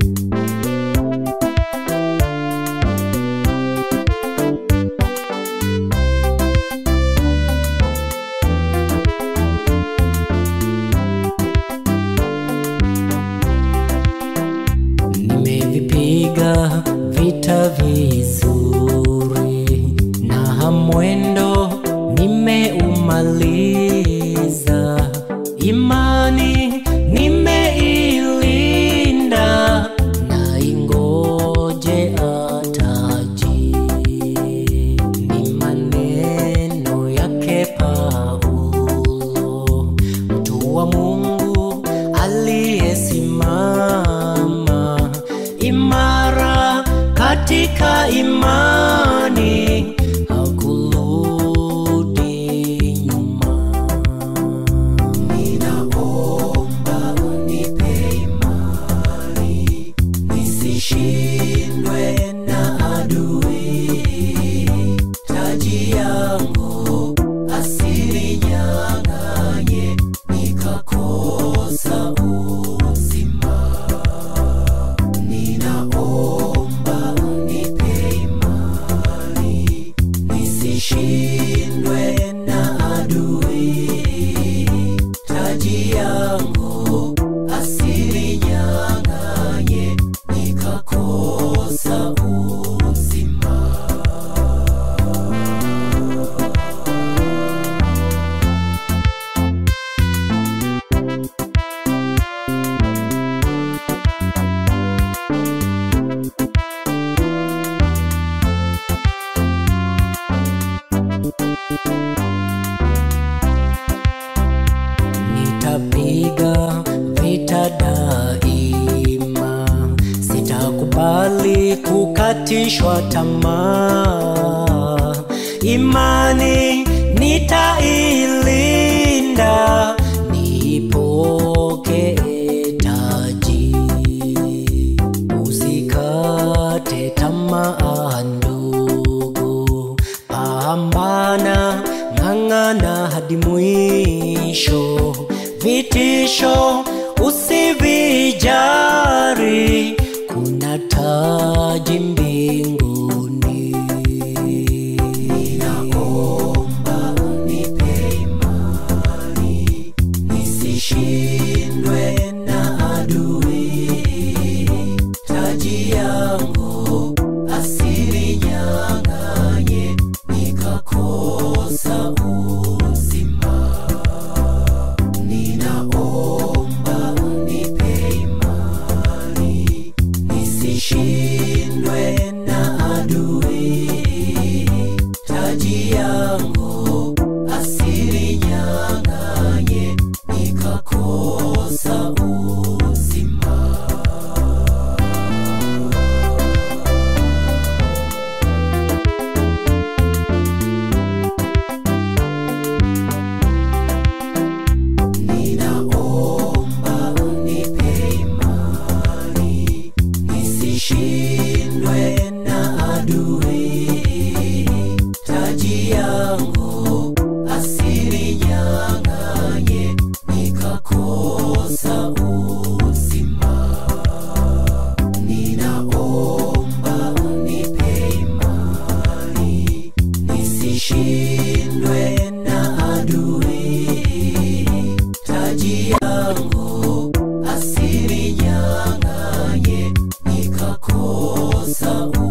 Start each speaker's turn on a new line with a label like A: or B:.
A: Nimevipiga vita vizuri na mwendo nimeumaliza, imani nimeilinda na ingoje ataji. Ni maneno yake Paulo, mtu wa Mungu aliyesimama imara katika imani, hakurudi nyuma. Ninaomba unipe imani, nisishindwe na adui. Taji yangu asininyang'anye, nikakosa uzima. Ninaomba unipe imani, nisishindwe na adui. Taji yangu asininyang'anye, nikakosa uzima. Nitapiga vita daima, sitakubali kukatishwa tamaa. Imani nitailinda, nipokee taji. Usikate tamaa ndugu, pambana, ng'ang'ana hadi mwisho. Vitisho usivijari, kuna taji mbinguni. Ninaomba unipe imani, nisishindwe na adui. Taji yangu asininyang'anye, nikakosa uzima. Ninaomba unipe imani, nisishindwe na adui. Taji yangu asininyang'anye, nikakosa uzima. Ninaomba unipe imani, nisishindwe na adui. Taji yangu asininyang'anye, nikakosa uzima. Ninaomba unipe imani, nisishindwe na adui. Taji yangu asininyang'anye, nikakosa